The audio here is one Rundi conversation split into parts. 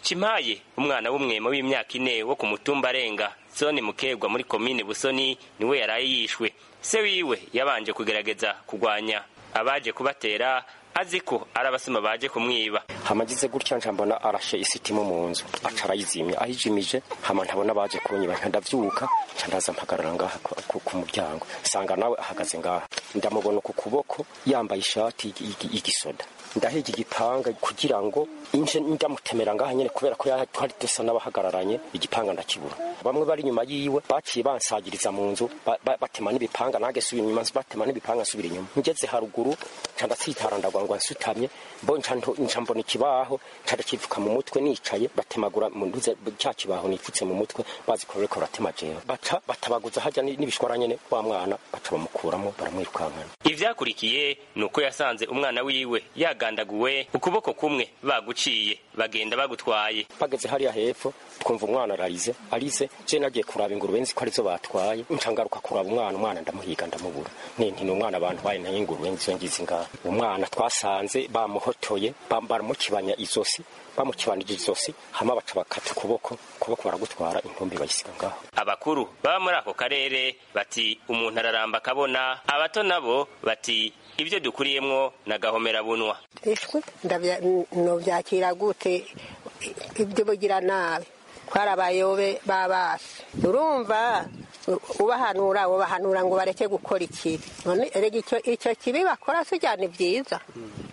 cimaye umwana w'umwema w'imyaka ine wo ku mutumba arenga zone mukegwa muri komine busoni niwe yaraye yishwe se wiwe yabanje kugerageza kugwanya abaje kubatera azi ko ari abasuma baje kumwiba hamagize gutya nca mbona arashe isitimu mu nzu aca arayizimya ayijimije hama ntabona baje kunyiba nca ndavyuka nca ndaza mpagarara ngaha ku- ku- ku muryango sanga nawe ahagaze ngaha ndamubona ku kuboko yambaye ishati y'igi- y'igi- y'igisoda ndahega igipanga kugira ngo inje ndamutemera ngaha nyene kubera ko ya- twari dusa n'abahagararanye igipanga ndakibura bamwe bari inyuma yiwe baciye bansagiriza mu nzu ba- ba- batema n'ibipanga nange subira inyuma batema n'ibipanga nsubira inyuma ngeze haruguru nca ndatsitara ndagwa ngo nsutamye mbo nca nto- nca mbona ikibaho nca ndakivuka mu mutwe nicaye batemagura mu nduze cya kibaho nipfutse mu mutwe bazi ko bariko baratema jewe baca batabaguza hajya ni- n'ibishwara nyene wa mwana baca bamukuramo baramwirukankana ivyakurikiye ni uko yasanze umwana wiwe yagandaguwe ukuboko kumwe baguciye bagenda bagutwaye bageze hariya hepfo twumva umwana ararize arize je nagiye kuraba ingurube nzi ko arizo batwaye nca ngaruka kuraba umwana umwana ndamuhiga ndamubura nti ni umwana abantu baye nayo ingurube nzizo ngizi ngaha umwana twasanze bamuhotoye bam- baramukibanya izosi bamukibanije izosi hama baca bakata ukuboko ukuboko baragutwara intumbi bayisiga ngaho abakuru baba muri ako karere bati umuntu araramba akabona abato nabo bati ibyo dukuriyemwo nagahomera bunwa ishwe ndabya- novyakira gute ibyo bugira nabi kwari abayobe babasi urumva u- ubahanura ubahanura ngo bareke gukora ikibi none erega icyo icyo kibi bakora sijya ni byiza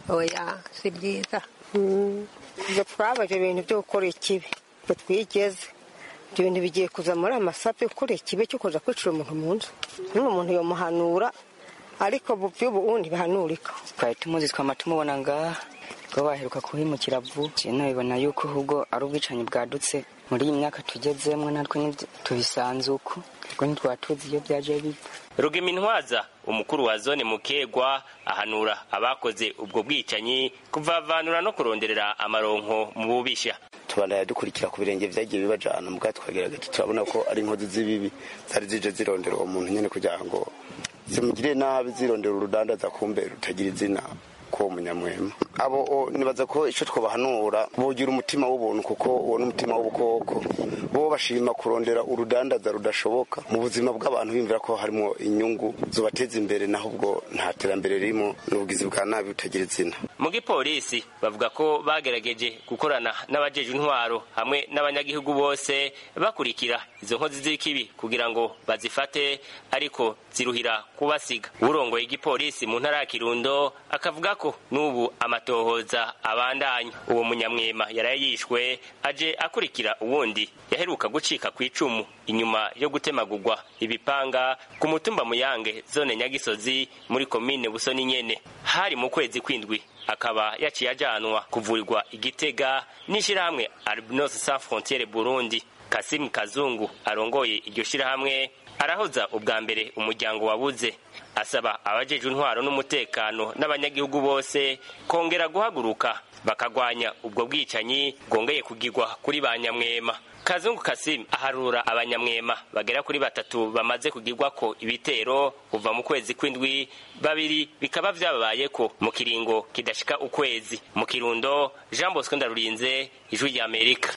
oya si byiza Mm. ibyo twabaje ibintu byo gukora ikibi ngo twigeze ibyo bintu bigiye kuza muri amasape gukora ikibi cyo kuza kwicira umuntu mu nzu n'uwo muntu yomuhanura ariko by'ubu ubundi bihanurika twari tumuzi twama tumubona ngaha ko baheruka kuhimukira vuba nabibona yuko ahubwo ari ubwicanyi bwadutse muri iyi myaka tugezemwo natwe nibyo tubisanze uko ubwo ntitwaba tuzi iyo byaje biva rugemintwaza umukuru wa zone mukegwa ahanura abakoze ubwo bwicanyi kuvavanura no kuronderera amaronko mu bubisha tubandanya dukurikira ku birenge vyagiye bibajana mugabo twagerageje turabona ko ari inkozi z'ibibi zari zije zirondera uwo muntu nyene kugira ngo zimugirire nabi zirondera urudandaza kumbe rutagira izina ko munyamwema abo o, nibaza ko ico twobahanura bogira umutima w'ubuntu kuko uwo n'umutima w'ubukoko bo bashima kurondera urudandaza rudashoboka mu buzima bw'abantu bimvira ko harimo inyungu zobateza imbere naho ubwo nta terambere ririmo n'ubugizi bwa nabi butagira izina mu gipolisi bavuga ko bagerageje gukorana n'abajeje intwaro hamwe n'abanyagihugu bose bakurikira izo nkozi z'ikibi kugira ngo bazifate ariko ziruhira kubasiga urongoye igipolisi mu ntara ya kirundo akavuga ko n'ubu amatohoza abandanya uwo munyamwema yaraye yishwe aje akurikira uwundi yaheruka gucika ku icumu inyuma yo gutemagurwa ibipanga ku mutumba muyange zone nyagisozi muri komine busoni nyene hari mu kwezi kwindwi akaba yaciye ajanwa kuvurirwa igitega n'ishirahamwe albinos sans frontiere burundi kasimu kazungu arongoye iryo shirahamwe arahoza ubwa mbere umuryango wabuze asaba abajeje intwaro n'umutekano n'abanyagihugu bose kongera guhaguruka bakagwanya ubwo bwicanyi bwongeye kugirwa kuri ba nyamwema kazungu kasimu aharura abanyamwema bagera kuri batatu bamaze kugirwako ibitero kuva mu kwezi kw'indwi babiri bikaba vyababayeko mu kiringo kidashika ukwezi mu kirundo jean bosco ndarurinze ijwi ry'amerika